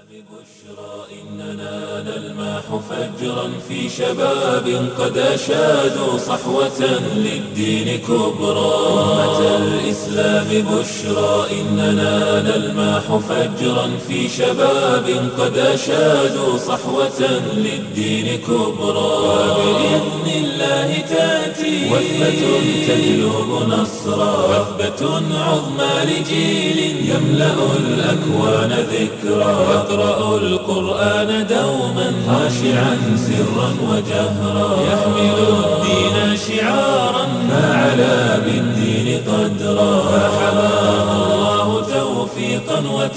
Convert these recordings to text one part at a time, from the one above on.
إننا نلمح فجرا في شباب قد أشادوا صحوة للدين كبرى أمة الإسلام بشرى إننا نلمح فجرا في شباب قد أشادوا صحوة للدين كبرى وبإذن الله تأتي وثبة تجلب نصرا وثبة عظمى لجيل يملأ الأكوان ذكرى يقرأ القرآن دوما خاشعا سرا وجهرا يحمل الدين شعارا فعلى بالدين قدرا فحماه الله توفيقا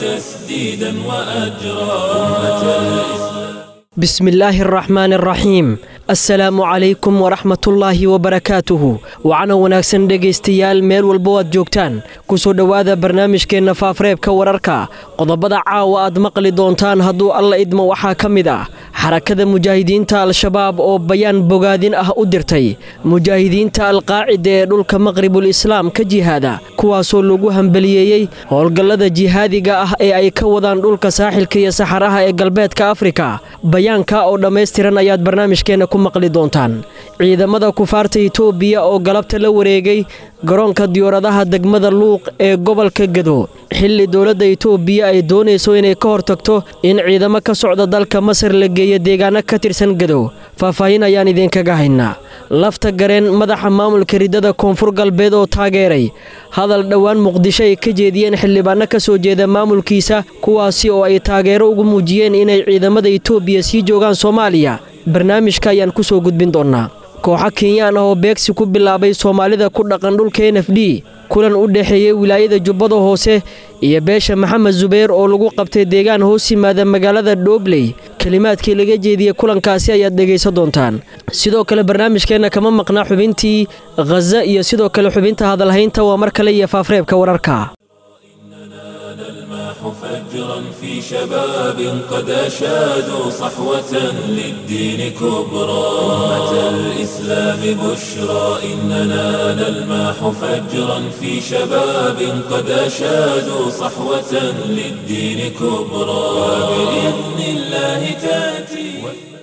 وتسديدا وأجرا أمة الإسلام بسم الله الرحمن الرحيم assalaamu calaykum waraxmatullaahi wabarakaatuhu wacana wanaagsan dhegaystayaal meel walba aad joogtaan ku soo dhowaada barnaamijkeenna faafreebka wararka qodobada caawa aad maqli doontaan hadduu alla idmo waxaa ka mid ah xarakada mujaahidiinta al-shabaab oo bayaan bogaadin ah u dirtay mujaahidiinta alqaacida ee dhulka maqribul islaam ka jihaada kuwaasoo lagu hambaliyeeyey howlgallada jihaadiga ah ee ay ka wadaan dhulka saaxilka iyo saxaraha ee galbeedka afrika bayaanka oo dhammaystiran ayaad barnaamijkeenna ku maqli doontaan ciidamada kufaarta itoobiya oo galabta la wareegay garoonka diyauradaha degmada luuq ee gobolka gado xilli dowladda itoobiya ay doonayso inay ka hortagto in ciidamo ka socda dalka masar la geeyo deegaano ka tirsan gado faahfaahin ayaan idinkaga haynaa lafta gareen madaxa maamulka riddada koonfur galbeed oo taageeray hadal dhowaan muqdisho ay ka jeediyeen xildhibaano ka soo jeeda maamulkiisa kuwaasi oo ay taageero ugu muujiyeen inay ciidamada itoobiya sii joogaan soomaaliya barnaamijka ayaan ku soo gudbin doonnaa kooxo kenyaan ah oo beegsi ku bilaabay soomaalida ku dhaqan dhulka n f d kulan u dhexeeyey wilaayada jubbada hoose iyo beesha maxamed zubayr oo lagu qabtay deegaan hoos yimaada magaalada dhoobley kelimaadkii laga jeediyey kulankaasi ayaad dhegaysan doontaan sidoo kale barnaamijkeenna kama maqnaa xubintii khaza iyo sidoo kale xubinta hadalhaynta waa mar kale iyo faafreebka wararka فجرا في شباب قد أشادوا صحوة للدين كبرى أمة الإسلام بشرى إننا نلمح فجرا في شباب قد أشادوا صحوة للدين كبرى وبإذن الله تأتي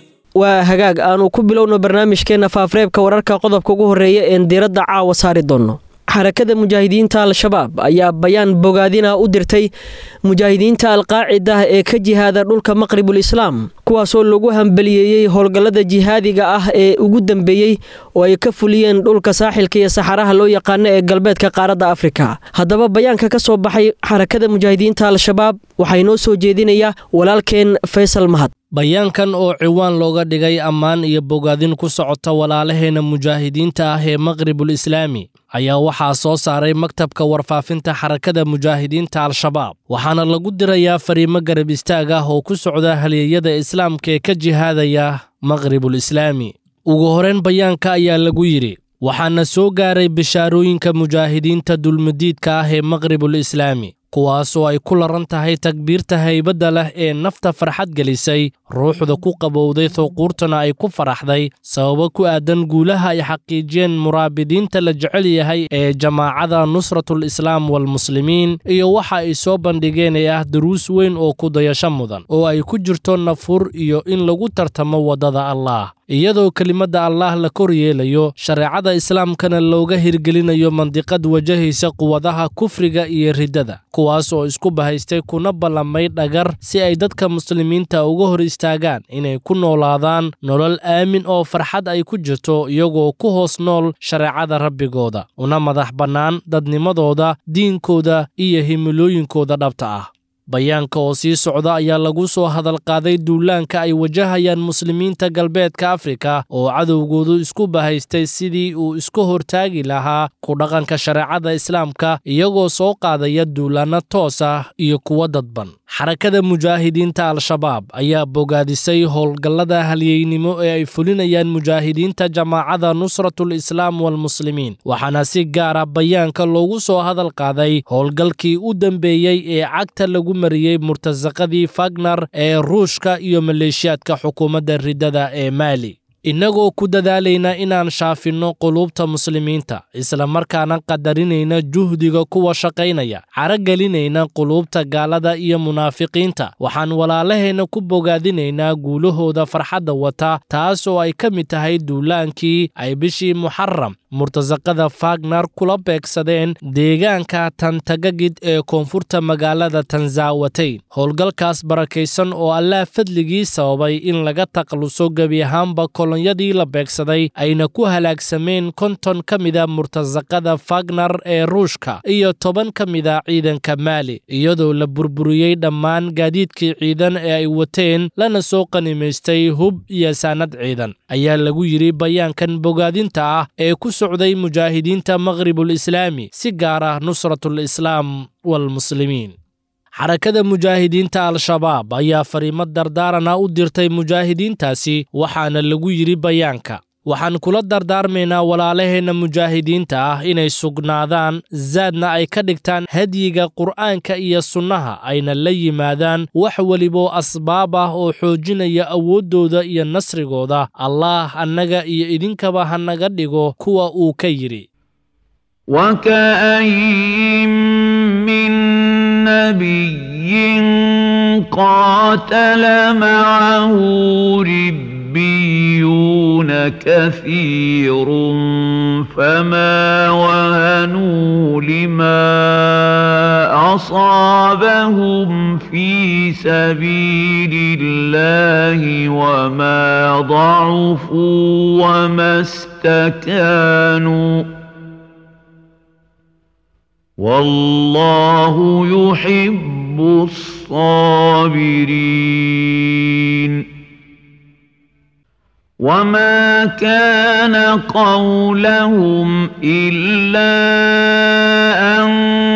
waa hagaag aanu ku bilowno barnaamijkeenna faafreebka wararka qodobka ugu horreeya een diiradda caawa saari doonno xarakada mujaahidiinta al-shabaab ayaa bayaan bogaadina u dirtay mujaahidiinta alqaacida ee ka jihaada dhulka maqribul islaam kuwaasoo lagu hambaliyeeyey howlgallada jihaadiga ah ee ugu dambeeyey oo ay ka fuliyeen dhulka saaxilka iyo saxaraha loo yaqaano ee galbeedka qaaradda afrika haddaba bayaanka ka soo baxay xarakada mujaahidiinta al-shabaab waxaa inoo soo jeedinaya walaalkeen faysal mahad bayaankan oo ciwaan looga dhigay ammaan iyo bogaadin ku socota walaalaheena mujaahidiinta ah ee maqribul islaami ayaa waxaa soo saaray maktabka warfaafinta xarakada mujaahidiinta al-shabaab waxaana lagu dirayaa fariimo garab istaag ah oo ku socda halyeeyada islaamka ee ka jihaadaya maqribul islaami ugu horeyn bayaanka ayaa lagu yidhi waxaana soo gaaray bishaarooyinka mujaahidiinta dulmadiidka ah ee maqribul islaami kuwaas oo ay ku laran tahay takbiirta haybadda leh ee nafta farxad gelisay ruuxda ku qabowday thowquurtana ay ku faraxday sababo ku aadan guulaha ay xaqiijiyeen muraabidiinta la jecel yahay ee jamaacada nusratul islaam walmuslimiin iyo waxa ay soo bandhigeen ee ah duruus weyn oo ku dayasho mudan oo ay ku jirto nafur iyo in lagu tartamo waddada allaah iyadoo kelimadda allaah la kor yeelayo shareecada islaamkana looga hirgelinayo mandiqad wajahaysa quwadaha kufriga iyo riddada kuwaas oo isku bahaystay kuna ballamay dhagar si ay dadka muslimiinta uga hor istaagaan inay ku noolaadaan nolol aamin oo farxad ay ku jirto iyagoo ku hoos nool shareecada rabbigooda una madax bannaan dadnimadooda diinkooda iyo himilooyinkooda dhabta ah bayaanka oo sii socda ayaa lagu soo hadalqaaday duulaanka ay wajahayaan muslimiinta galbeedka afrika oo cadowgoodu isku bahaystay sidii uu isku hortaagi lahaa ku dhaqanka shareecada islaamka iyagoo soo qaadaya duulaanno toos ah iyo kuwo dadban xarakada mujaahidiinta al-shabaab ayaa bogaadisay howlgallada halyeynimo ee ay fulinayaan mujaahidiinta jamaacada nusratul islaam walmuslimiin waxaana si gaara bayaanka loogu soo hadal qaaday howlgalkii u dambeeyey ee cagta lagu mariyey murtasaqadii fagnar ee ruushka iyo maleeshiyaadka xukuumadda riddada ee maali innagoo ku dadaalayna inaan shaafinno quluubta muslimiinta islamarkaana qadarinayna juhdiga kuwa shaqaynaya caragelinayna quluubta gaalada iyo munaafiqiinta waxaan walaalaheenna ku bogaadinaynaa guulahooda farxadda wata taas oo ay ka mid tahay duulaankii ay bishii muxaram murtasaqada fagnar kula beegsadeen deegaanka tantagagid ee koonfurta magaalada tanzaawateyn howlgalkaas barakaysan oo allaah fadligii sababay in laga takhaluso gebi ahaanba kolonyadii la beegsaday ayna ku halaagsameen konton ka mida murtasaqada fagnar ee ruushka iyo toban ka mida ciidanka maali iyadoo la burburiyey dhammaan gaadiidkii ciidan ee ay wateen lana soo qanimaystay hub iyo saanad ciidan ayaa lagu yidhi bayaankan bogaadinta ah ee ku socday mujaahidiinta maqhribul islaami si gaar ah nusratul islaam walmuslimiin xarakada mujaahidiinta al-shabaab ayaa fariimo dardaarana u dirtay mujaahidiintaasi waxaana lagu yidhi bayaanka waxaan kula dardaarmaynaa walaalaheenna mujaahidiinta ah inay sugnaadaan zaadna ay ka dhigtaan hadyiga qur'aanka iyo sunnaha ayna la yimaadaan wax weliboo asbaab ah oo xoojinaya awooddooda iyo nasrigooda allaah annaga iyo idinkaba ha naga dhigo kuwa uu ka yidhi وكاين من نبي قاتل معه ربيون كثير فما وهنوا لما اصابهم في سبيل الله وما ضعفوا وما استكانوا والله يحب الصابرين وما كان قولهم الا ان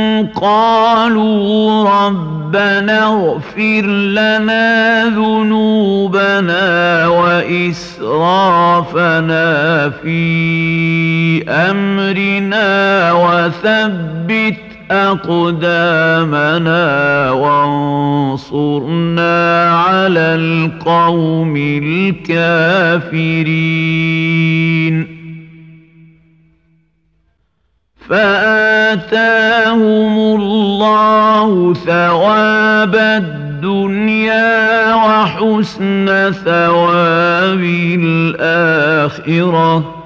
قالوا ربنا اغفر لنا ذنوبنا واسرافنا في امرنا وثبت اقدامنا وانصرنا على القوم الكافرين فآتاهم الله ثواب الدنيا وحسن ثواب الآخرة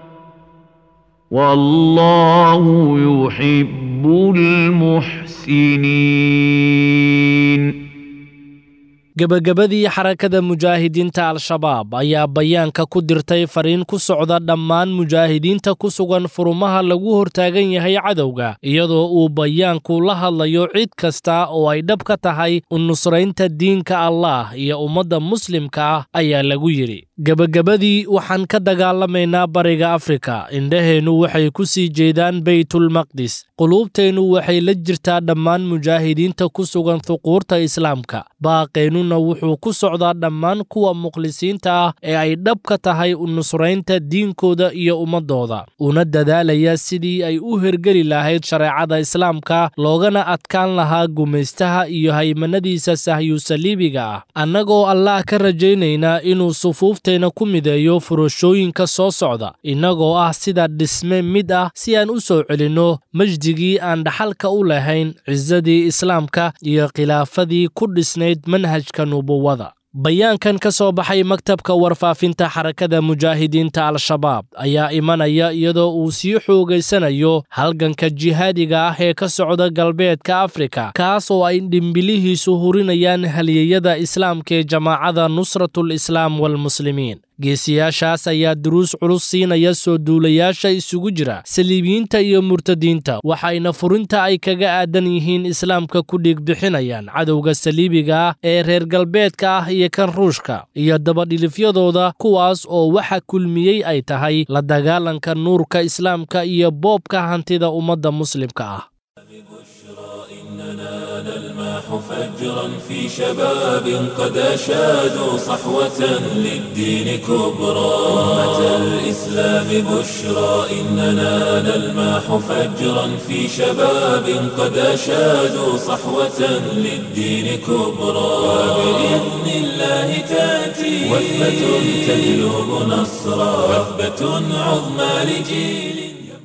والله يحب المحسنين gebagabadii xarakada mujaahidiinta al-shabaab ayaa bayaanka ku dirtay fariin ku socda dhammaan mujaahidiinta ku sugan furumaha lagu hortaagan yahay cadowga iyadoo uu bayaanku la hadlayo cid kasta oo ay dhab ka tahay u nusraynta diinka allaah iyo ummadda muslimka ah ayaa lagu yidhi gebagabadii waxaan ka dagaalamaynaa bariga afrika indhaheennu waxay ku sii jeedaan beytulmaqdis quluubteennu waxay la jirtaa dhammaan mujaahidiinta ku sugan huquurta islaamka baaqeennuna wuxuu ku socdaa dhammaan kuwa mukhlisiinta ah ee ay dhab ka tahay u nusraynta diinkooda iyo ummaddooda una dadaalaya sidii ay u hergeli lahayd shareecada islaamka loogana adkaan lahaa gumaystaha iyo haymanadiisa sahyusaliibiga ah annagoo allaah ka rajaynaynaa inuu sufuufteenna ku mideeyo furashooyinka soo socda innagoo ah sida dhisme mid ah si aan u soo celinno majdigii aan dhaxalka u lahayn cisadii islaamka iyo khilaafadii ku dhisnayd manhajka nubuwada bayaankan ka soo baxay maktabka warfaafinta xarakada mujaahidiinta al-shabaab ayaa imanaya iyadoo uu sii xoogaysanayo halganka jihaadiga ah ee ka socda galbeedka afrika kaas oo ay dhimbilihiisu hurinayaan haliyeyada islaamka ee jamaacada nusratul islaam walmuslimiin geesiyaashaas ayaa duruus culus siinaya soo duulayaasha isugu jira saliibiyiinta iyo murtadiinta waxayna furinta ay kaga aadan yihiin islaamka ku dhiigbixinayaan cadowga saliibiga ah ee reer galbeedka ah iyo kan ruushka iyo dabadhilifyadooda kuwaas oo waxa kulmiyey ay tahay la dagaalanka nuurka islaamka iyo boobka hantida ummadda muslimka ah فجرا في شباب قد أشادوا صحوة للدين كبرى أمة الإسلام بشرى إننا نلماح فجرا في شباب قد أشادوا صحوة للدين كبرى وبإذن الله تأتي وثبة تجلب نصرا وثبة عظمى لجيل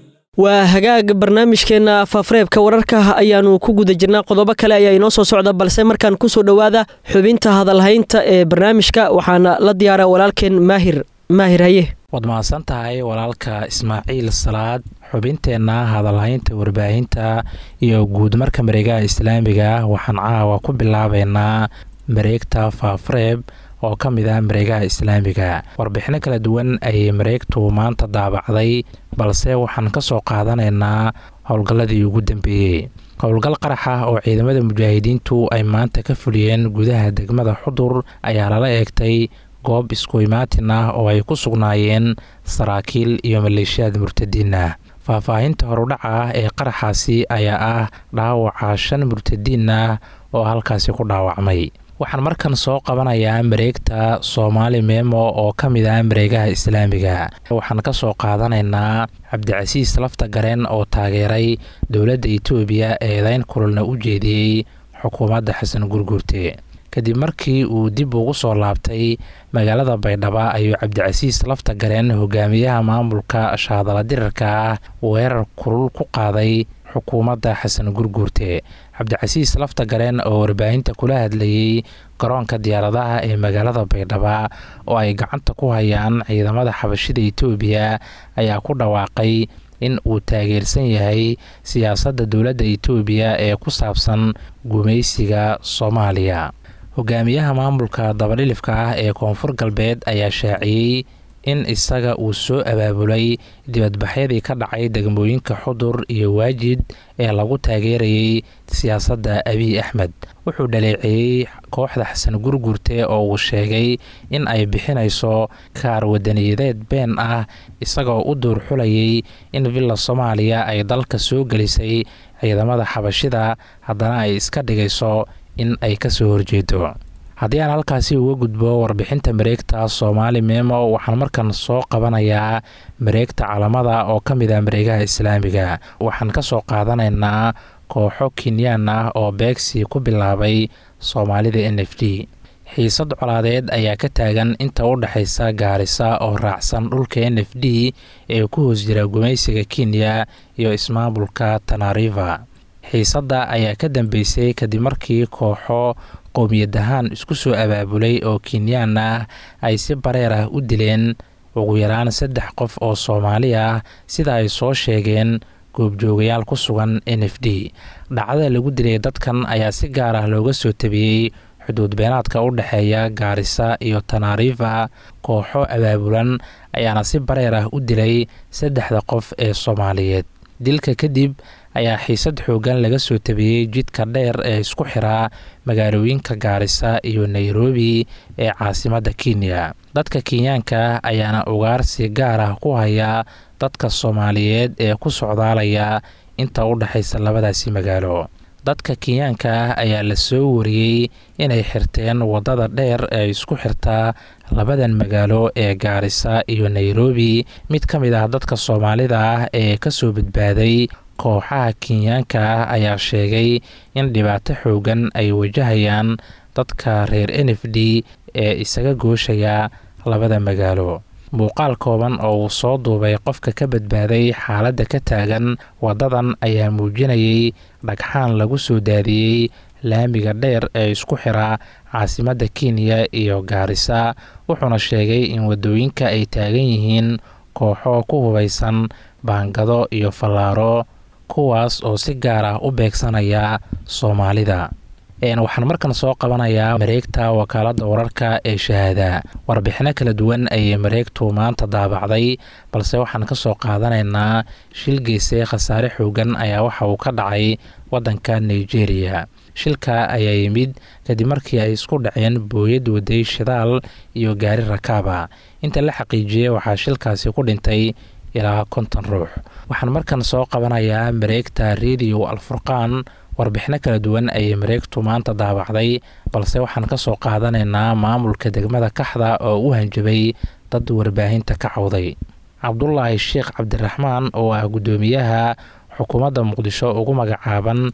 waa hagaag barnaamijkeenna faafareebka wararka ayaanu ku guda jirnaa qodobo kale ayaa inoo soo socda balse markaan kusoo dhowaada xubinta hadalhaynta ee barnaamijka waxaana la diyaara walaalkeen maahir maahir haye waad mahadsan tahay walaalka ismaaciil salaad xubinteenna hadalhaynta warbaahinta iyo guud marka mareegaha islaamiga waxaan caawa ku bilaabeynaa mareegta faafareeb oo ka mid ah mareegaha islaamiga warbixino kala duwan ayay mareegtu maanta daabacday balse waxaan ka soo qaadanaynaa howlgalladii ugu dambeeyey howlgal qarax ah oo ciidamada mujaahidiintu ay maanta ka fuliyeen gudaha degmada xudur ayaa lala eegtay goob isku imaatin ah oo ay ku sugnaayeen saraakiil iyo maleeshiyaad murtadiin ah faahfaahinta horudhaca ah ee qaraxaasi ayaa ah dhaawaca shan murtadiin ah oo halkaasi ku dhaawacmay waxaan markan soo qabanayaa mareegta soomaali meemo oo ka mid ah mareegaha islaamiga waxaan ka soo qaadanaynaa cabdicasiis lafta gareen oo taageeray dowladda itoobiya eedeyn kululna u jeediyey xukuumadda xasan gurgurte kadib markii uu dib ugu soo laabtay magaalada baydhabo ayuu cabdicasiis lafta gareen hogaamiyaha maamulka shaadala dirarka ah weerar kulul ku qaaday xukuumadda xasan gurguurte cabdicasiis lafta gareen oo warbaahinta kula hadlayey garoonka diyaaradaha ee magaalada baydhaba oo ay gacanta ku hayaan ciidamada xabashida itoobiya ayaa ku dhawaaqay in uu taageersan yahay siyaasadda dowladda itoobiya ee ku saabsan gumaysiga soomaaliya hogaamiyaha maamulka dabadhilifka ah ee koonfur galbeed ayaa shaaciyey in isaga uu soo abaabulay dibadbaxyadii ka dhacay degmooyinka xudur iyo waajid ee lagu taageerayay siyaasadda abiy axmed wuxuu dhaleeceeyey kooxda xasan gurgurte oo uu sheegay in ay bixinayso kaar wadaniyadeed been ah isagoo u duurxulayay in villa soomaaliya ay dalka soo gelisay ciidamada xabashida haddana ay iska dhigayso in ay ka soo horjeedo haddii aan halkaasi uga gudbo warbixinta mareegta soomaali meemo waxaan markan soo qabanayaa mareegta calamada oo ka mid ah mareegaha islaamiga waxaan ka soo qaadanaynaa kooxo kenyaan ah oo beegsi ku bilaabay soomaalida n f d xiisad colaadeed ayaa ka taagan inta u dhexaysa gaarisa oo raacsan dhulka n f d ee ku hoos jira gumaysiga kenya iyo ismaamulka tanariva xiisadda ayaa ka dambeysay kadib markii kooxo qowmiyadahaan isku soo abaabulay oo kenyaan ah ay si bareer ah u dileen ugu yaraan saddex qof oo soomaali ah sida ay soo sheegeen goobjoogayaal ku sugan n f d dhacdada lagu dilay dadkan ayaa si gaar ah looga soo tabiyey xuduud beenaadka u dhexeeya gaarisa iyo tanariva kooxo abaabulan ayaana si bareer ah u dilay saddexda qof ee soomaaliyeed dilka kadib ayaa xiisad xoogan laga soo tabiyey jidka dheer ee isku xiraa magaalooyinka gaarisa iyo nairobi ee caasimadda kenya dadka kenyaanka ayaana ugaarsi gaar ah ku hayaa dadka soomaaliyeed ee ku socdaalaya inta u dhexaysa labadaasi magaalo dadka kenyaanka ah ayaa la soo wariyey inay xirteen waddada dheer ee isku xirtaa labadan magaalo ee gaarisa iyo nairobi mid ka mid ah dadka soomaalida ah ee kasoo badbaaday kooxaha kenyaanka ah ayaa sheegay in dhibaato xoogan ay wajahayaan dadka reer n f d ee isaga gooshaya labada magaalo muuqaal kooban oo uu soo duubay qofka ka badbaaday xaaladda ka taagan waddadan ayaa muujinayay dhagxaan lagu soo daadiyey laamiga dheer ee isku xiraa caasimadda kenya iyo gaarisa wuxuuna sheegay in waddooyinka ay taagan yihiin kooxo ku hubaysan baangado iyo fallaaro kuwaas oo si gaar ah u beegsanaya soomaalida waxaan markan soo qabanayaa mareegta wakaaladda wararka ee shahaada warbixino kala duwan ayay mareegtu maanta daabacday balse waxaan ka soo qaadanaynaa shil geese khasaare xoogan ayaa waxa uu ka dhacay waddanka nigeria shilka ayaa yimid kadib markii ay isku dhaceen booyad waday shidaal iyo gaari rakaaba inta la xaqiijiyey waxaa shilkaasi ku dhintay ilaa konton ruux waxaan markan soo qabanayaa mareegta rediyo alfurqaan warbixino kala duwan ayay mareegtu maanta daabacday balse waxaan ka soo qaadanaynaa maamulka degmada kaxda oo u hanjabay dad warbaahinta ka cawday cabdulaahi sheekh cabdiraxmaan oo ah guddoomiyaha xukuumadda muqdisho ugu magacaaban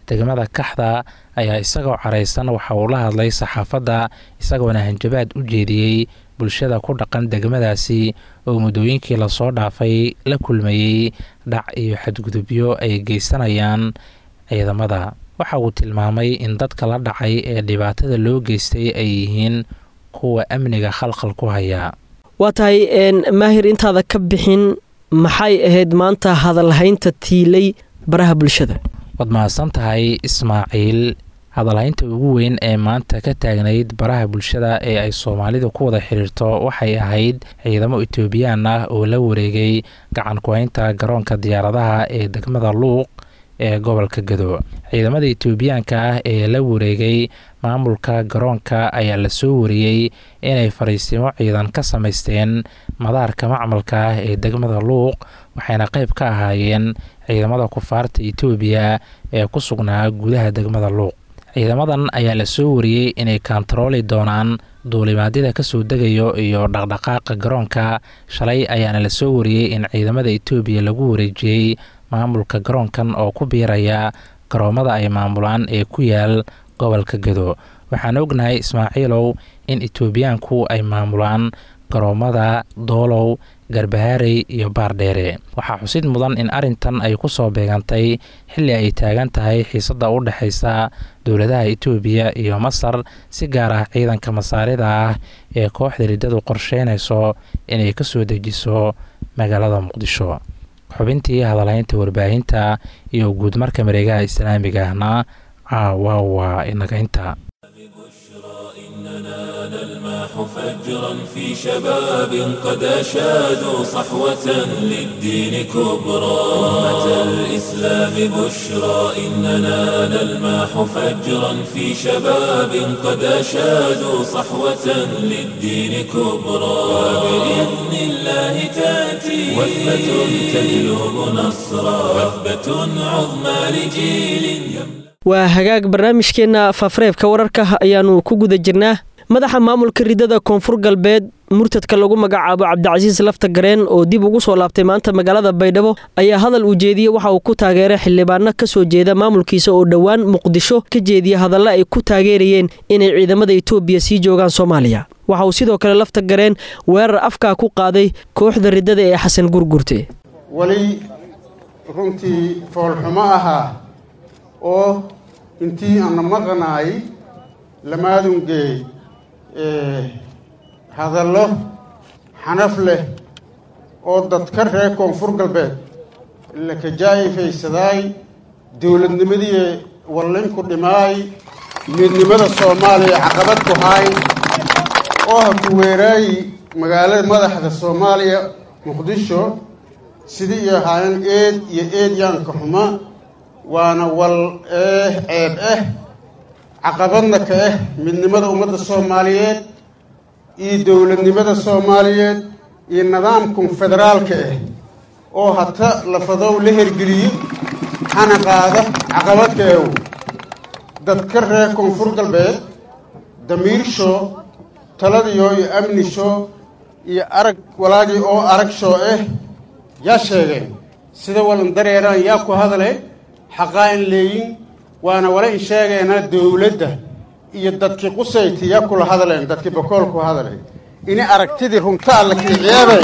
degmada kaxda ayaa isagoo caraysan waxa uu la hadlay saxaafadda isagoona hanjabaad u jeediyey bulshada ku dhaqan degmadaasi oo muddooyinkii lasoo dhaafay la kulmayey dhac iyo xadgudubyo ay geysanayaan ciidamada waxa uu tilmaamay in dadka la dhacay ee dhibaatada loo geystay ay yihiin kuwa amniga khalkhal ku haya waa tahay maahir intaada ka bixin maxay ahayd maanta hadalhaynta tiilay baraha bulshada waad mahadsan tahay ismaaciil hadalhaynta ugu weyn ee maanta ka taagnayd baraha bulshada ee ay soomaalidu ku wada xidhiirto waxay ahayd ciidamo etoobiyaan ah oo la wareegay gacan ku-haynta garoonka diyaaradaha ee degmada luuq ee gobolka gado ciidamada etoobiyaanka ah ee la wareegay maamulka garoonka ayaa lasoo wariyey inay fariisimo ciidan ka samaysteen madaarka macmalka ah ee degmada luuq waxayna qayb ka ahaayeen ciidamada kufaarta etoobiya ee ku sugnaa gudaha degmada luuq ciidamadan ayaa lasoo wariyey inay kontarooli doonaan duulimaadyada kasoo degayo iyo dhaqdhaqaaqa garoonka shalay ayaana lasoo wariyey in ciidamada etoobiya lagu wareejiyey maamulka garoonkan oo ku biiraya garoomada ay maamulaan ee ku yaal gobolka gado waxaan ognahay ismaaciilow in etoobiyaanku ay maamulaan garoomada doolow garbahaarey iyo baardheere waxaa xusid mudan in arrintan ay ku soo beegantay xilli ay taagan tahay xiisadda u dhexaysa dowladaha etoobiya iyo masar si gaar ah ciidanka masaarida ah ee kooxda riddadu qorsheynayso inay ka soo dejiso magaalada muqdisho xubintii hadalhaynta warbaahinta iyo guudmarka mareegaha islaamiga ahna caawa waa inaga inta فجرا في شباب قد أشادوا صحوة للدين كبرى أمة الإسلام بشرى إننا نلماح فجرا في شباب قد أشادوا صحوة للدين كبرى وبإذن الله تأتي وثبة تجلب نصرا وثبة عظمى لجيل waa hagaag barnaamijkeenna faafareebka wararka ayaannu ku guda jirnaa madaxa maamulka ridada koonfur galbeed murtadka lagu magacaabo cabdicasiis lafta gareen oo dib ugu soo laabtay maanta magaalada baydhabo ayaa hadal uu jeediyey waxa uu ku taageeray xildhibaano ka soo jeeda maamulkiisa oo dhowaan muqdisho ka jeediya hadalla ay ku taageerayeen inay ciidamada etoobiya sii joogaan soomaaliya waxa uu sidoo kale lafta gareen weerar afkaa ku qaaday kooxda ridada ee xasan gurgurte weli runtii foolxumo ahaa oo intii aana maqnaay lamaadungeey hadallo xanaf leh oo dadka reer koonfur galbeed lakajaa'ifaysaday dowladnimadii wallinku dhimaay midnimada soomaaliya caqabad ku haay oo ha ku weeraayi magaalada madaxda soomaaliya muqdisho sidii iyo ahaayeen eed iyo eedyaanka xuma waana wal eh ceeb ah caqabadna ka ah midnimada ummadda soomaaliyeed iyo dowladnimada soomaaliyeed iyo nidaamkan federaalka ah oo hata lafadow la hergeliyo hana qaada caqabadka ew dadka reer koonfur galbeed damiirsho taladiyo iyo amnisho iyo arag walaagii oo arag shoo ah yaa sheegeen sida walan dareeraan yaa ku hadale xaqaa in leeyin waana wala in sheegeena dowladda iyo dadkii qusayti yaa kula hadleen dadkii bakool ku hadleen ini aragtidii runta alla kiiciyaabay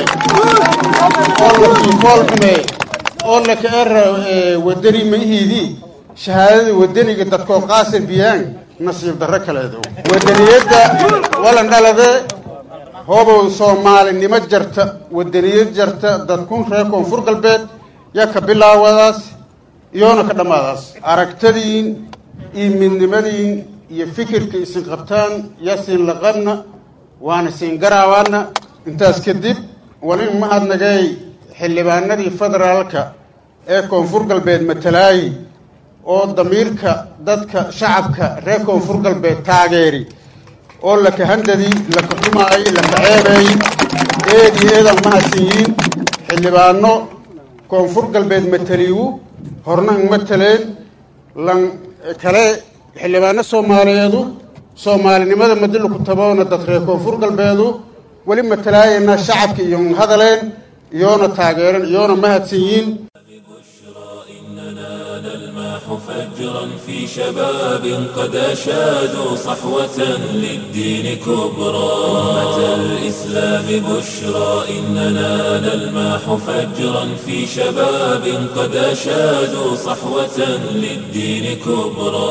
oo lakii kool xumeey oo laka era wadani maihiidii shahaadada wadaniga dadkoo qaasir biyaan nasiib darro kaleedo wadaniyadda walan dhalade hoobow soomaalinimo jarta wadaniyad jarta dadkun reer koonfur galbeed yaa ka bilaawadaas iyoona ka dhammaadaas aragtadiin iyo midnimadiin iyo fikirka isin qabtaan yaa siin laqabna waana siin garaawaana intaas kadib walin mahadnagay xildhibaanadii federaalka ee koonfur galbeed matalaayi oo damiirka dadka shacabka reer koonfur galbeed taageeri oo laka handadii laka xumaay laka ceebeey eed iyo eedan mahadsiyiin xildhibaano koonfur galbeed mataliiwu horna ang mataleen lan kale xildhibaano soomaaliyeedu soomaalinimada madilu ku taboona dad reer koonfur galbeedu weli matalaayana shacabka iyo hadaleen iyoona taageeren iyoona mahadsanyiin فجرا في شباب قد أشادوا صحوة للدين كبرى أمة الإسلام بشرى إننا نلمح فجرا في شباب قد أشادوا صحوة للدين كبرى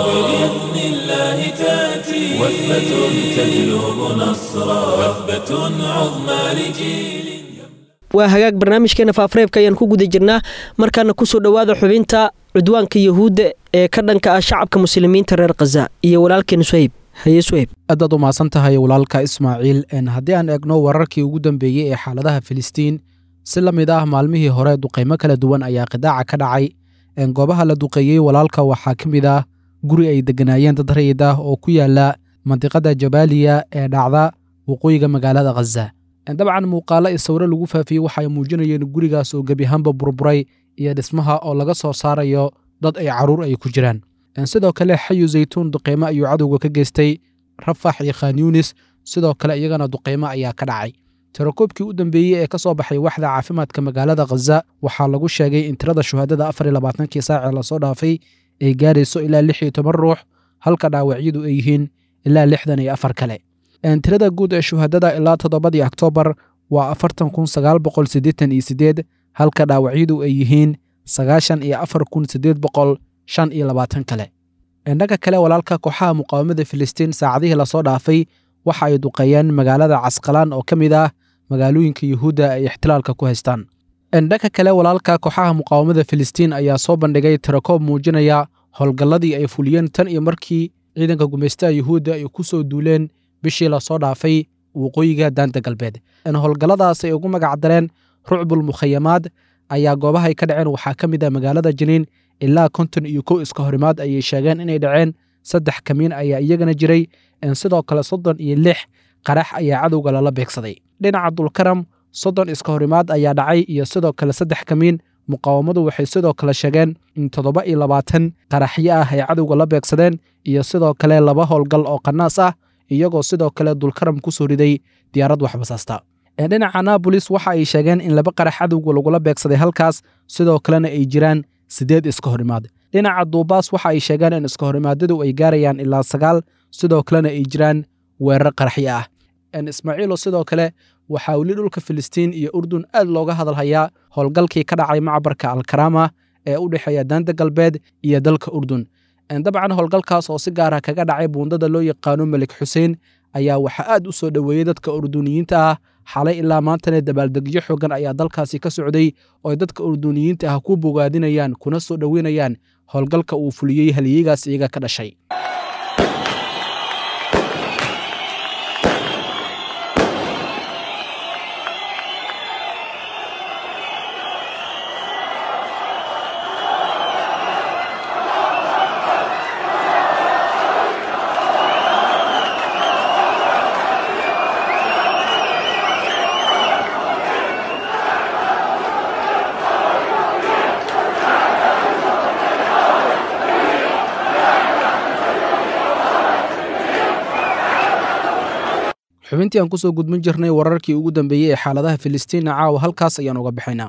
وبإذن الله تأتي وثبة تجلب نصرا وثبة عظمى لجيل waa hagaag barnaamijkeena faafareebka ayaan ku guda jirnaa markaana kusoo dhowaada xubinta cudwaanka yahuudda ee ka dhanka ah shacabka muslimiinta reer khaza iyo walaalkeena suhayb haye suhayb aadaad u mahadsan tahay walaalka ismaaciil haddii aan eegno wararkii ugu dambeeyey ee xaaladaha filistiin si la mid ah maalmihii hore duqaymo kala duwan ayaa qidaaca ka dhacay goobaha la duqeeyey walaalka waxaa ka mid ah guri ay degganaayeen dad rayid ah oo ku yaala mandiqada jabaaliya ee dhacda waqooyiga magaalada khaza dabcan muuqaalo i sawiro lagu faafiyey waxay muujinayeen gurigaas oo gebiahaanba burburay iyo dhismaha oo laga soo saarayo dad ay carruur ay ku jiraan sidoo kale xayu zaytuun duqeymo ayuu cadowga ka geystay rafax iyo khan yunis sidoo kale iyagana duqeymo ayaa ka dhacay tirakoobkii u dambeeyey ee ka soo baxay waxda caafimaadka magaalada khaza waxaa lagu sheegay in tirada shuhaadada afar iyo labaatankii saacee lasoo dhaafay ay gaarayso ilaa lix iyo toban ruux halka dhaawacyadu ay yihiin ilaa lixdan iyo afar kale tirada guud ee shuhadada ilaa toddobadii oktoobar waa afartan kun sagaal boqol siddeetan iyo siddeed halka dhaawacyadu ay yihiin sagaashan iyo afar kun siddeed boqol shan iyo labaatan kale indhaga kale walaalka kooxaha muqaawamada filistiin saacadihii lasoo dhaafay waxa ay duqeeyeen magaalada casqalaan oo ka mid ah magaalooyinka yuhuudda ay ixtilaalka ku haystaan indhaga kale walaalka kooxaha muqaawamada filistiin ayaa soo bandhigay tirakoob muujinaya howlgalladii ay fuliyeen tan iyo markii ciidanka gumaystaha yuhuudda ay ku soo duuleen bishii lasoo dhaafay waqooyiga daanta galbeed howlgalladaas ay ugu magac dareen rucbul mukhayamaad ayaa goobahay ka dhaceen waxaa ka mid ah magaalada janiin ilaa konton iyo kow iska horimaad ayay sheegeen inay dhaceen saddex kamiin ayaa iyagana jiray sidoo kale soddon iyo lix qarax ayaa cadowga lala beegsaday dhinaca dulkaram soddon iska horimaad ayaa dhacay iyo sidoo kale saddex kamiin muqaawamadu waxay sidoo kale sheegeen in toddoba iyo labaatan qaraxyo ah ay cadowga la beegsadeen iyo sidoo kale laba howlgal oo qanaas ah iyagoo sidoo kale dulkaram ku soo riday diyaarad waxbasaasta dhinaca naabolis waxa ay sheegeen in laba qarax cadowga lagula beegsaday halkaas sidoo kalena ay jiraan siddeed iska horimaad dhinaca duubaas waxa ay sheegeen in iska horimaadadu ay gaarayaan ilaa sagaal sidoo kalena ay jiraan weerar qaraxyo ah ismaaciilo sidoo kale waxaa weli dhulka filistiin iyo urdun aad looga hadalhayaa howlgalkii ka dhacay macbarka alkarama ee u dhexeeya daanta galbeed iyo dalka urdun dabcan howlgalkaas oo si gaara kaga dhacay buundada loo yaqaano melik xuseen ayaa waxaa aad u soo dhoweeyey dadka urduniyiinta ah xalay ilaa maantana dabaaldegyo xoogan ayaa dalkaasi ka socday oo ay dadka urduniyiinta ah ku bogaadinayaan kuna soo dhoweynayaan howlgalka uu fuliyey haliyeygaas iyaga ka dhashay xubintii aan kusoo gudmin jirnay wararkii ugu dambeeyey ee xaaladaha filistiina caawa halkaas ayaan uga bixaynaa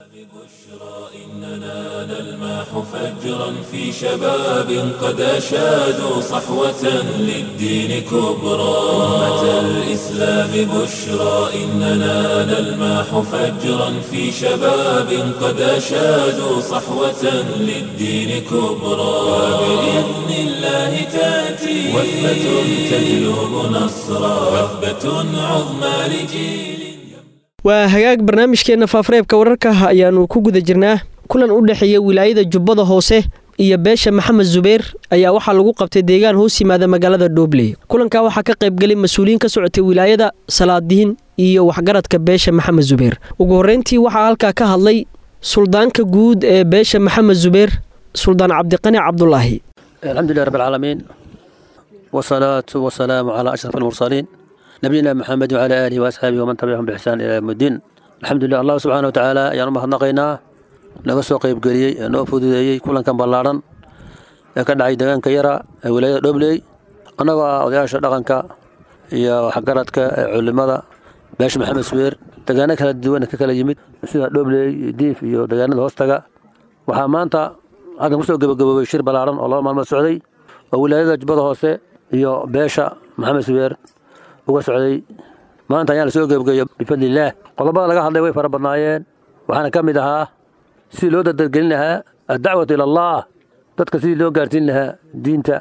فجرا في شباب قد أشادوا صحوة للدين كبرى أمة الإسلام بشرى إننا نلمح فجرا في شباب قد أشادوا صحوة للدين كبرى وبإذن الله تأتي وثبة تجلب نصرا وثبة عظمى لجيل waa hagaag barnaamijkeenna faafareebka wararka ayaannu ku guda jirnaa kulan u dhexeeya wilaayada jubbada hoose iyo beesha maxamed zubeer ayaa waxaa lagu qabtay deegaan hoos yimaada magaalada dhoobley kulankaa waxaa ka qaybgelay mas-uuliyiin ka socotay wilaayada salaadiin iyo waxgaradka beesha maxamed zubeer ugu horreyntii waxaa halkaa ka hadlay suldaanka guud ee beesha maxamed zubeer suldaan cabdiqani cabdulaahi alxamdulilah rab alcaalamiin wasalaatu wasalaamu calaa ashraf almursaliin nabiyina maxamed wacalaa aalihi waasxaabihi waman tabicahum biixsaan ilaa yowm iddiin alxamdulilah allah subxaana wa tacaala ayaan u mahadnaqaynaa naga soo qaybgeliyey ee noo fududeeyey kulankan ballaadhan ee ka dhacay deegaanka yara ee wilaayada dhobley annagoo ah odayaasha dhaqanka iyo waxgaradka ee culimada beesha maxamed subeer deegaano kala duwan ka kala yimid sida dhobley diif iyo deegaanada hoostaga waxaa maanta halkan kusoo gebagaboobay shir ballaaran oo laba maalmood socday oo wilaayada jubbada hoose iyo beesha maxamed subeer uga socday maanta ayaa lasoo gebagabeeyo bifadlillaah qodobada laga hadlay way fara badnaayeen waxaana ka mid ahaa sidii loo dardargelin lahaa addacwatu ila allah dadka sidii loo gaarsiin lahaa diinta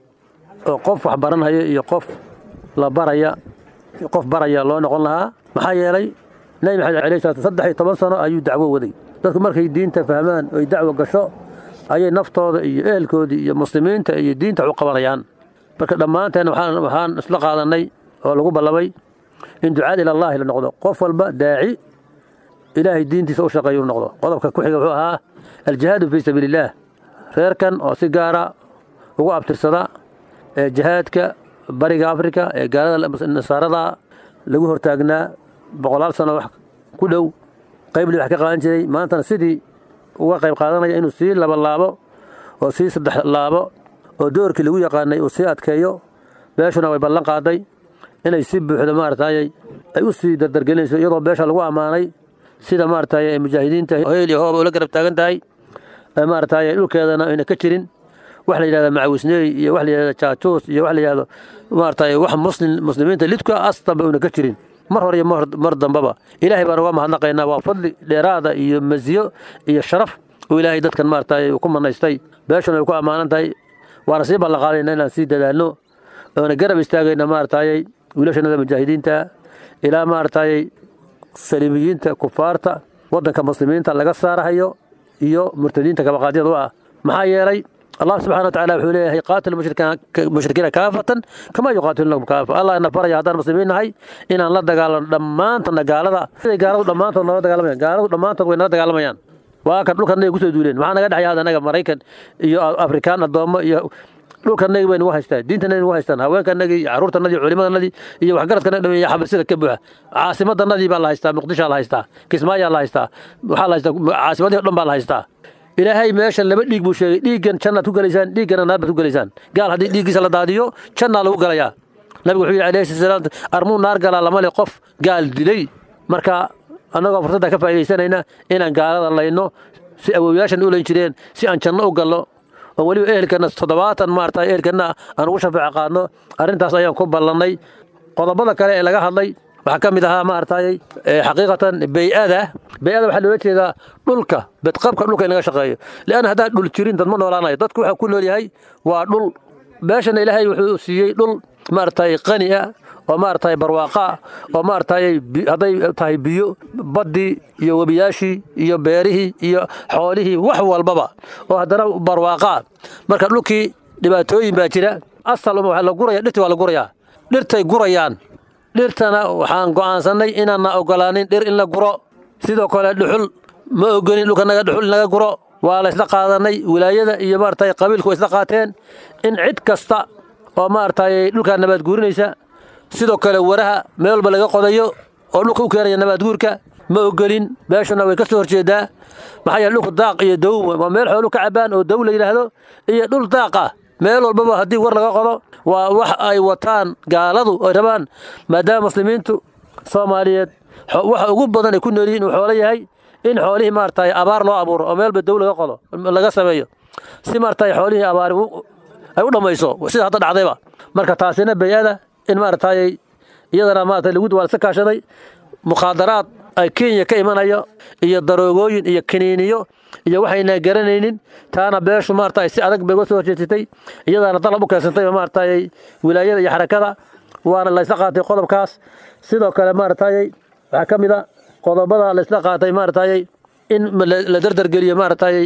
oo qof wax baranhaya iyo qof la baraya qof baraya loo noqon lahaa maxaa yeelay nabi maxamed alayhi salaatu saddex iyo toban sano ayuu dacwo waday dadku markay diinta fahmaan oy dacwo gasho ayay naftooda iyo ehelkoodii iyo muslimiinta iyo diinta wax u qabanayaan marka dhammaanteen waxaan waxaan isla qaadanay oo lagu ballamay in ducaad ila allahi la noqdo qof walba daaci ilaahay diintiisa u shaqeeya uu noqdo qodobka ku xiga wuxuu ahaa aljihaadu fii sabiili illaah reerkan oo si gaara ugu abtirsada ee jihaadka bariga afrika ee gaalada nasaarada lagu hortaagnaa boqolaal sano wax ku dhow qaybli wax ka qaadan jiray maantana sidii uga qayb qaadanaya inuu sii laba laabo oo sii saddex laabo oo doorkii lagu yaqaanay uu sii adkeeyo beeshuna way ballan qaaday inay si buuxda maaragtay ay u sii dardargelinayso iyadoo beesha lagu ammaanay sida maaragtay mujaahidiinta heel iyo hooba ula garab taagan tahay maaragtay dhulkeedana ayna ka jirin wax la yidhahda macawisneey iyo wax la yidhahda jaajuus iyo wax la yidhahdo maaragtay wax muslim muslimiinta lidka astanba una ka jirin mar hore iyo mar dambaba ilaahay baan uga mahadnaqaynaa waa fadli dheeraada iyo masiyo iyo sharaf uu ilaahay dadkan maaragtay uu ku manaystay beeshuna ay ku ammaanan tahay waana sii ballanqaadayna inaan sii dadaalno oona garab istaagayna maaragtay wiilashanada mujaahidiinta ilaa maaragtay saliibiyiinta kufaarta waddanka muslimiinta laga saarahayo iyo murtadiinta kabaqaadyada u ah maxaa yeelay allah subxana watacaala wuxuu leeyahay qaatil mushrikiina kaafatan kama yuqaatilunakum kaafa allah ina faraya haddaan muslimiin nahay inaan la dagaalano dhammaantana gaalada siday gaaladu dhammaantood nala dagaalamayaan gaaladu dhammaantood way nala dagaalamayaan waa kan dhulkannaga kusoo duuleen maxaa naga dhexya hadda anaga maraykan iyo afrikaan addoommo iyo dhulkanagi bay nagu haystaan diintanagi nagu haystaan haweenkanagii iyo carruurtanadii culimadanadii iyo waxgaradkana dhameey xabasida ka buuxa caasimadanadii baa la haystaa muqdishaa la haystaa kismaayaa la haystaa waxaa la haystaa caasimadii o dhan baa la haystaa ilaahay meeshan laba dhiig buu sheegay dhiiggan jannaad ku gelaysaan dhiiggana naar baad ku gelaysaan gaal haddii dhiiggiisa la daadiyo jannaa lagu galayaa nabigu wuxuu yidhi alayhi salaam armuu naar galaa lama le qof gaal dilay marka annagoo fursadda ka faa'iidaysanayna inaan gaalada layno si awowyaashan u layn jireen si aan janno u galno oo weliba ehelkana toddobaatan maarata ehelkana aan ugu shafeeco qaadno arrintaas ayaan ku ballannay qodobada kale ee laga hadlay waxaa ka mid ahaa maaragtay xaqiiqatan bey-ada bey-ada waxaa loola jeedaa dhulka bedqabka dhulka in laga shaqeeyo leanna haddaan dhul jirin dad ma noolaanayo dadku waxaa ku nool yahay waa dhul beeshana ilaahay wuxuu siiyey dhul maaragtay qani ah oo maaragtay barwaaqa oo maaragtay hadday tahay biyo baddii iyo webiyaashii iyo beerihii iyo xoolihii wax walbaba oo haddana barwaaqa marka dhulkii dhibaatooyin baa jira asal waa la guraya dhirtii waa la gurayaa dhirtay gurayaan dhirtana waxaan go'aansannay inaanna ogolaanin dhir in la guro sidoo kale dhuxul ma ogolin dhulkanaga dhuxul in laga guro waa la isla qaadanay wilaayada iyo maaragtay qabiilku way isla qaateen in cid kasta oo maaragtay dhulkaa nabaad guurinaysa sidoo kale waraha meel walba laga qodayo oo dhulka u keenaya nabaad guurka ma ogolin beeshuna way ka soo horjeedaa maxaa yeele dhulku daaq iyo dow waa meel xoolu ka cabaan oo dow la yidhaahdo iyo dhul daaq ah meel walbaba haddii war laga qodo waa wax ay wataan gaaladu ay rabaan maadaama muslimiintu soomaaliyeed waxa ugu badan ay ku nool yihiin uu xoolo yahay in xoolihii maaragtay abaar loo abuuro oo meel walba dow laga qodo laga sameeyo si maaragtay xoolihii abaari ay u dhammayso sida hadda dhacdayba marka taasina bay-ada in maaragtay iyadana maaragtay lagu waa iska kaashaday mukhaadaraad ay kenya ka imanayo iyo daroogooyin iyo kiniiniyo iyo waxayna garanaynin taana beeshu maaragtay si adag bay uga soo horjeesatay iyadaana dalab u keensantay maaragtay wilaayada iyo xarakada waana la isla qaatay qodobkaas sidoo kale maaragtay waxaa ka mid a qodobada la isla qaatay maaragtay in la dardargeliyo maaragtay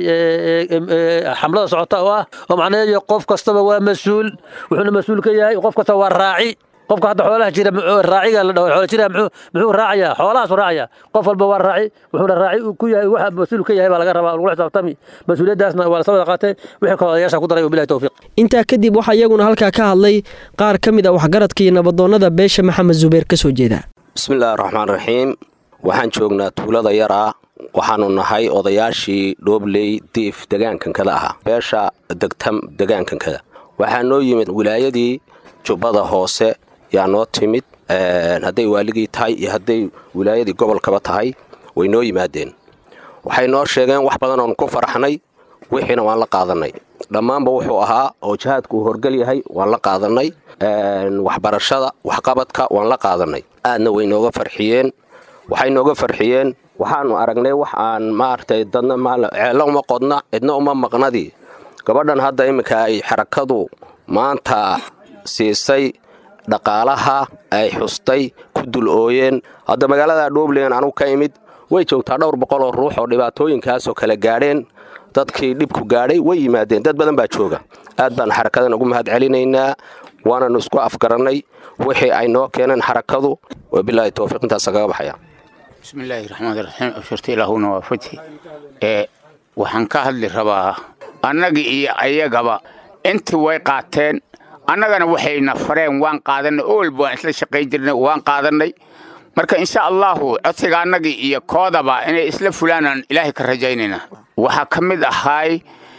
xamlada socota oo ah oo macnaheedu qof kastaba waa mas-uul wuxuuna mas-uul ka yahay qof kasta waa raaci qofka hadda xoolaha jira raaciga la dhaho xoola jira muxuu raacayaa xoolahaasu raacaya qof walba waa raaci wuxuuna raaci ku yahay waxa mas-uul ka yahay baa laga rabaa lagula xisaabtami mas-uuliyaddaasna waa lasoo wada qaatay wixii kale odayaasha ku daray wabilahi towfiiq intaa kadib waxaa iyaguna halkaa ka hadlay qaar ka mid a waxgaradka iyo nabadoonnada beesha maxamed zubeer ka soo jeeda bismillaahi raxmaan raxiim waxaan joognaa tuulada yaraa waxaanu nahay odayaashii dhoobley diif degaankankada ahaa beesha degtam degaankankada waxaa noo yimid wilaayadii jubbada hoose yaa noo timid hadday waaligii tahay iyo hadday wilaayadii gobolkaba tahay way noo yimaadeen waxay noo sheegeen wax badan oonu ku faraxnay wixiina waan la qaadanay dhammaanba wuxuu ahaa oo jihaadku uu horgel yahay waan la qaadanay waxbarashada waxqabadka waan la qaadanay aadna way nooga farxiyeen waxay nooga farxiyeen waxaanu aragnay wax aan maaragtay dadna ceello uma qodna cidna uma maqnadii gabadhan hadda iminka ay xarakadu maanta siisay dhaqaalaha ay xustay ku dul ooyeen hadda magaalada dhuublen anugu ka imid way joogtaa dhowr boqol oo ruux oo dhibaatooyinkaasoo kale gaadheen dadkii dhibku gaadhay way yimaadeen dad badan baa jooga aad baan xarakadan ugu mahad celinaynaa waananu isku afgarannay wixii ay noo keeneen xarakadu wabilaahi towfiiq intaasa kaga baxaya bismillaahi raxmaani raxiim abshirta ilaahuna waa fathi ee waxaan ka hadli rabaa annagii iyo ayagaba intii way qaateen annagana waxayna fareen waan qaadannay oo walba waan isla shaqayn jirnay waan qaadannay marka insha allahu codsiga annagii iyo koodaba inay isla fulaanaan ilaahay ka rajaynaynaa waxaa ka mid ahaay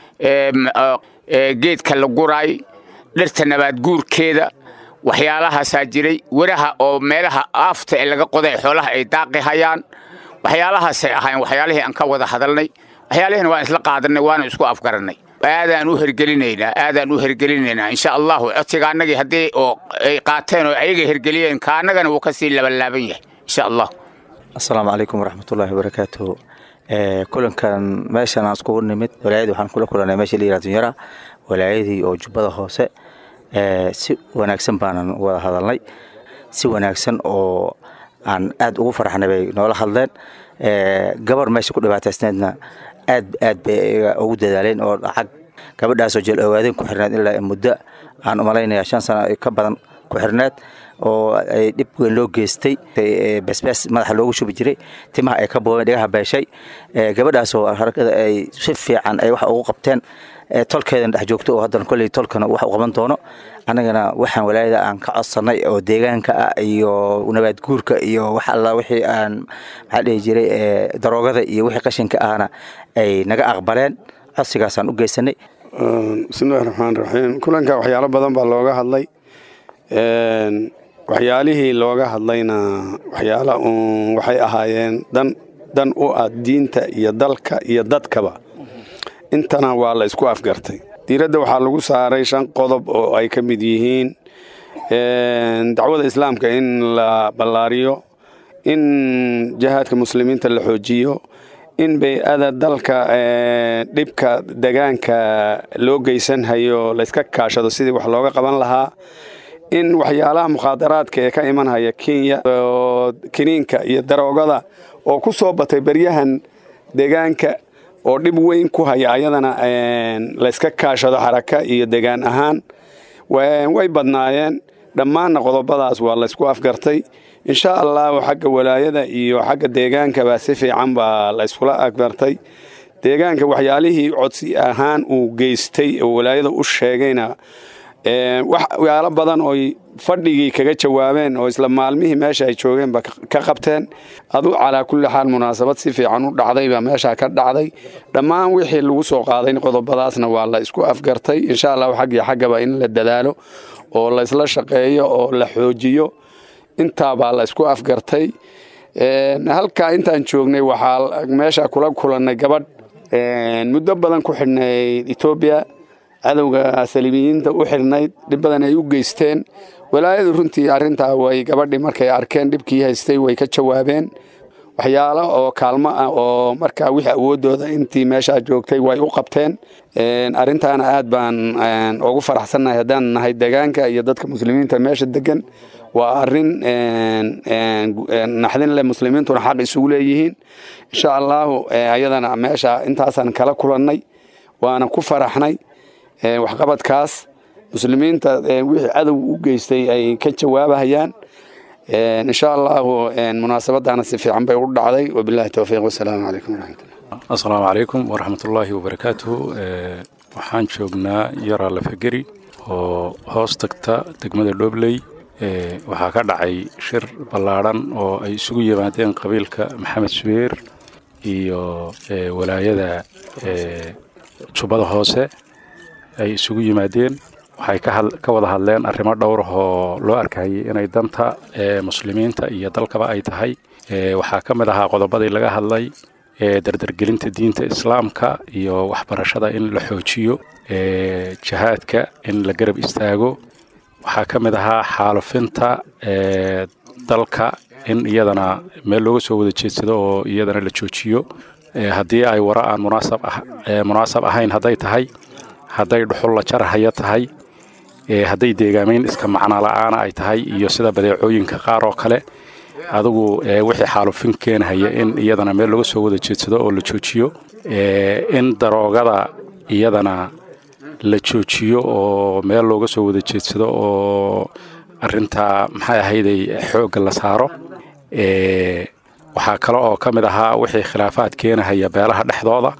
geedka la guraay dhirta nabaadguurkeeda waxyaalahaasaa jiray weraha oo meelaha aafta ee laga qoday xoolaha ay daaqi hayaan waxyaalahaasay ahayn waxyaalihii aan ka wada hadalnay waxyaalihiina waan isla qaadannay waana isku afgarannay aadaan u hergelinaynaa aadaan u hergelinaynaa insha allahu codsiga annagii haddii oo ay qaateen oo ayaga hergeliyeen ka annagana wuu ka sii labanlaaban yahay insha allah asalaamu calaykum waraxmatullaahi wabarakaatuhu kulankan meeshan aan iskugu nimid walaayadii waxaan kula kulanay meesha la yihahdo yara walaayadii oo jubbada hoose si wanaagsan baanan wada hadalnay si wanaagsan oo aan aad ugu farxnay bay noola hadleen gabar meesha ku dhibaataysneedna aad aad bay ugu dadaaleen oo lacag gabadhaasoo jeel ogaadeen ku xirneed ilaa muddo aan umalaynaya shan sano ka badan ku xirneed oo ay dhib weyn loo geystay besbees madaxa loogu shubi jiray timaha ay ka boobeen dhigaha beeshay gabadhaasoo harakada ay si fiican ay wax ugu qabteen tolkeedana dhex joogto oo haddana kolley tolkana wax u qaban doono annagana waxaan walaayada aan ka codsannay oo deegaanka ah iyo nabaadguurka iyo wax alla wixii aan maxaa dhihi jiray daroogada iyo wixii qashinka ahna ay naga aqbaleen codsigaasaan u geysanay bismillahi raxmaan raxiim kulanka waxyaalo badan baa looga hadlay waxyaalihii looga hadlayna waxyaala uun waxay ahaayeen dan dan u ah diinta iyo dalka iyo dadkaba intana waa la isku afgartay diiradda waxaa lagu saaray shan qodob oo ay ka mid yihiin dacwada islaamka in la ballaariyo in jihaadka muslimiinta la xoojiyo in bay-ada dalka dhibka degaanka loo geysanhayo layska kaashado sidii wax looga qaban lahaa in waxyaalaha mukhaadaraadka ee ka imanhaya kenya oo kiniinka iyo daroogada oo ku soo batay beryahan deegaanka oo dhib weyn ku haya ayadana layska kaashado xaraka iyo degaan ahaan way badnaayeen dhammaanna qodobadaas waa laysku afgartay insha allahu xagga walaayada iyo xagga deegaankaba si fiican baa layskula afgartay deegaanka waxyaalihii codsi ahaan uu geystay oo walaayada u sheegayna waxyaalo badan oy fadhigii kaga jawaabeen oo isla maalmihii meesha ay joogeenba ka qabteen adu calaa kulli xaal munaasabad si fiican u dhacdaybaa meeshaa ka dhacday dhammaan wixii lagu soo qaaday qodobadaasna waa la isku afgartay insha allahu xaggii xaggaba in la dadaalo oo laysla shaqeeyo oo la xoojiyo intaabaa la isku afgartay halkaa intaan joognay waxaa meesha kula kulannay gabadh muddo badan ku xidhnayd etoobiya cadowga saliibiyiinta u xirnayd dhib badan ay u geysteen walaayadu runtii arrintaa way gabadhii markay arkeen dhibkii haystay way ka jawaabeen waxyaalo oo kaalmo ah oo markaa wixii awooddooda intii meeshaa joogtay way u qabteen arrintaana aad baan ugu faraxsannahay haddaan nahay degaanka iyo dadka muslimiinta meesha degan waa arrin naxdin leh muslimiintuna xaq isugu leeyihiin insha allaahu ayadana meesha intaasaan kala kulannay waana ku faraxnay waxqabadkaas muslimiinta wixii cadow u geystay ay ka jawaabahayaan insha allahu munaasabadana si fiican bay u dhacday wabilahi towfiiq wasalaamu calaykum waraxmatullah asalaamu calaykum waraxmatullaahi wabarakaatuhu waxaan joognaa yaraa lafageri oo hoos tagta degmada dhobley waxaa ka dhacay shir ballaadhan oo ay isugu yimaadeen qabiilka maxamed subeer iyo walaayada jubbada hoose ay isugu yimaadeen waxay ka wada hadleen arrimo dhowr oo loo arkayay inay danta muslimiinta iyo dalkaba ay tahay waxaa ka mid ahaa qodobadii laga hadlay dardargelinta diinta islaamka iyo waxbarashada in la xoojiyo jihaadka in la garab istaago waxaa ka mid ahaa xaalufinta dalka in iyadana meel looga soo wada jeedsado oo iyadana la joojiyo haddii ay wara aan munaasab ahayn hadday tahay hadday dhuxul la jarahaya tahay hadday deegaamayn iska macno la-aana ay tahay iyo sida badeecooyinka qaar oo kale adigu wixii xaalufin keenhaya in iyadana meel laga soo wada jeedsado oo la joojiyo in daroogada iyadana la joojiyo oo meel looga soo wada jeedsado oo arintaa maxay ahayday xoogga la saaro waxaa kale oo ka mid ahaa wixii khilaafaad keenahaya beelaha dhexdooda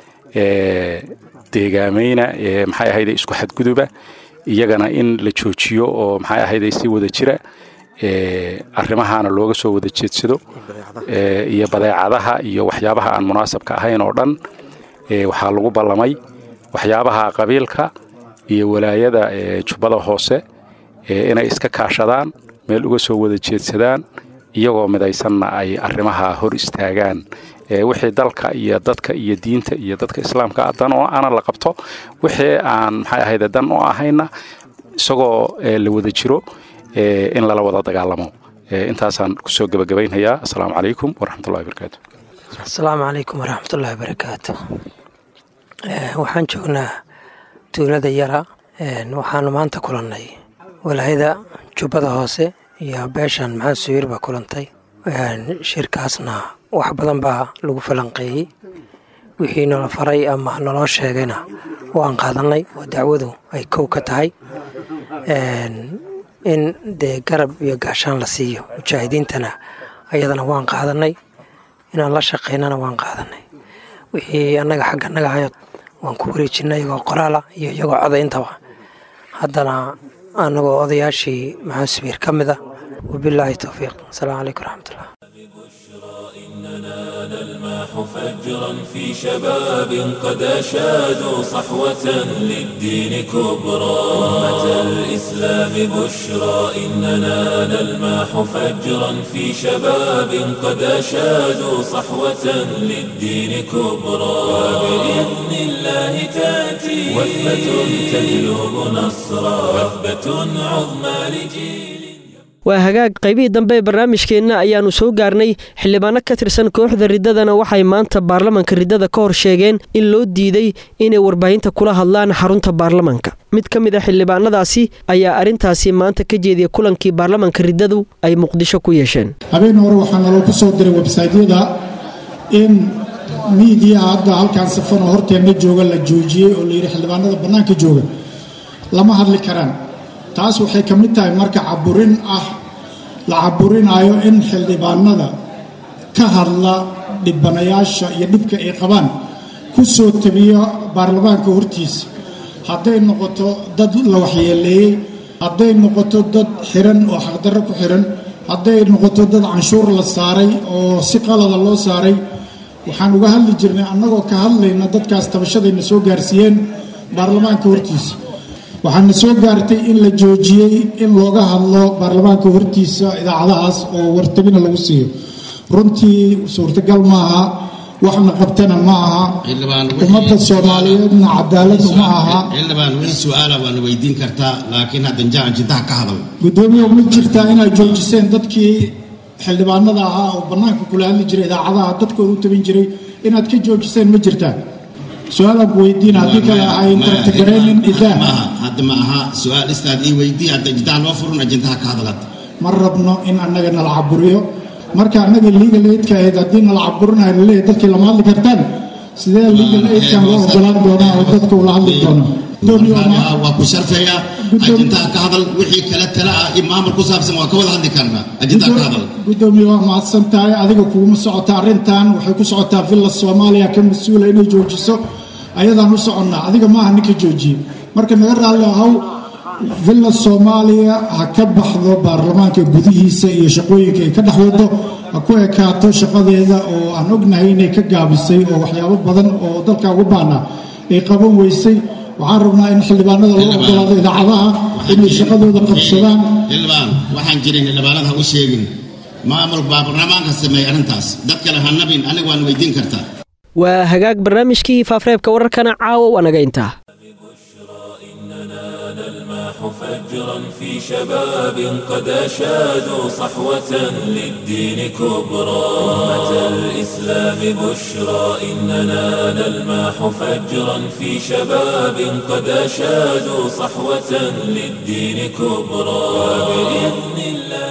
deegaamayna maxay ahayday isku xadguduba iyagana in la joojiyo oo maxay ahayday si wada jira arrimahaana looga soo wada jeedsado iyo badeecadaha iyo waxyaabaha aan munaasabka ahayn oo dhan waxaa lagu ballamay waxyaabaha qabiilka iyo walaayada jubbada hoose inay iska kaashadaan meel uga soo wada jeedsadaan iyagoo midaysanna ay arrimaha hor istaagaan wixii dalka iyo dadka iyo diinta iyo dadka islaamka dan oo ana la qabto wixii aan maxay ahayde dan oo ahayna isagoo la wada jiro in lala wada dagaalamo intaasaan kusoo gebagabaynhayaa asalaamu calaykum waraxmatullahi barakaatu asalaamu calaykum waraxmatullahi barakaatu waxaan joognaa tuulada yara waxaanu maanta kulannay walaayada jubbada hoose iyo beeshan maxamed suwiir baa kulantay shirkaasna wax badan baa lagu falanqeeyey wixii nala faray ama naloo sheegayna waan qaadannay oo dacwadu ay kow ka tahay in dee garab iyo gaashaan la siiyo mujaahidiintana ayadana waan qaadannay inaan la shaqaynana waan qaadannay wixii annaga xagga naga hayo waan ku wareejinay iyagoo qoraala iyo iyagoo codayntaba haddana annagoo odayaashii maxamed subiir ka mid ah wabilaahi towfiiq asalaamu calaykum waraxmatullah نلماح فجرا في شباب قد أشادوا صحوة للدين كبرى أمة الإسلام بشرى إننا نلماح فجرا في شباب قد أشادوا صحوة للدين كبرى وبإذن الله تأتي وثبة تجلب نصرا وثبة عظمى لجيل waa hagaag qaybihii dambe ee barnaamijkeenna ayaannu soo gaarnay xildhibaano ka tirsan kooxda riddadana waxay maanta baarlamanka riddada ka hor sheegeen in loo diiday inay warbaahinta kula hadlaan xarunta baarlamanka mid ka mid a xildhibaanadaasi ayaa arrintaasi maanta ka jeediyay kulankii baarlamanka riddadu ay muqdisho ku yeesheen habeen hore waxaa naloo ku soo diray websaytyada in miidiya hadda halkaan safan oo horteenna jooga la joojiyey oo layidhi xildhibaanada bannaanka jooga lama hadli karaan taas waxay ka mid tahay marka caburin ah la caburinaayo in xildhibaanada ka hadla dhibanayaasha iyo dhibka ay qabaan ku soo tabiyo baarlamaanka hortiisa hadday noqoto dad la waxyeeleeyey hadday noqoto dad xiran oo xaqdarro ku xiran hadday noqoto dad canshuur la saaray oo si qalada loo saaray waxaan uga hadli jirnay annagoo ka hadlayna dadkaas tabashadayna soo gaarsiiyeen baarlamaanka hortiisa waxaana soo gaartay in la joojiyey in looga hadlo baarlamaanka hortiisa idaacadahaas oo wartabina lagu siiyo runtii suurtagal ma aha waxna qabtana ma aha ummadda soomaaliyeedna cadaalad uma aha xildhibaan wixii su-aala waana weydiin kartaa laakiin haddan jacan jintaha ka hadal guddoomiye ma jirtaa inaad joojiseen dadkii xildhibaanada ahaa oo bannaanka kula hadli jiray idaacadaha dadkooda u tabin jiray inaad ka joojiseen ma jirtaa su-aalaad weydiin haddii kale ahay tartagareynin idaa hadda ma aha su-aal istaad ii weydii hadda jintaha loo furun ajintaha ka hadalad ma rabno in annaga nala caburiyo marka annaga legal aidka ahayd haddii nala caburinayo laleeyahy dadkii lama hadli kartaan sidee legal aidkan loo ogolaan doonaa oo dadka ula hadli doonaa waa ku sharfeeya ajintaha ka hadal wixii kale tala ah iyo maamul ku saabsan waa ka wada hadli karnaa ajintaha ka hadal gudoomiye waa mahadsan tahay adiga kuguma socota arrintan waxay ku socotaa villa soomaaliya ka mas-uula inay joojiso ayadaan u soconnaa adiga maaha ninka joojiye marka naga raalli ahaw villa soomaaliya ha ka baxdo baarlamaanka gudihiisa iyo shaqooyinka ay ka dhex wado ha ku ekaato shaqadeeda oo aan ognahay inay ka gaabisay oo waxyaabo badan oo dalka ugu baanaa ay qaban weysay waxaan rabnaa in xildhibaanada loo ogolaado idaacadaha inay shaqadooda qabsadaan xildhibaan waxaan jirin xildhibaanada ha u sheegin maamul baa barlamaanka sameeyey arrintaas dad kale ha nabin aniga waan weydiin kartaa waa hagaag barnaamijkii faafreebka wararkana caawa waa naga intaa فجرا في شباب قد أشادوا صحوة للدين كبرى أمة الإسلام بشرى إننا نلماح فجرا في شباب قد أشادوا صحوة للدين كبرى وبإذن الله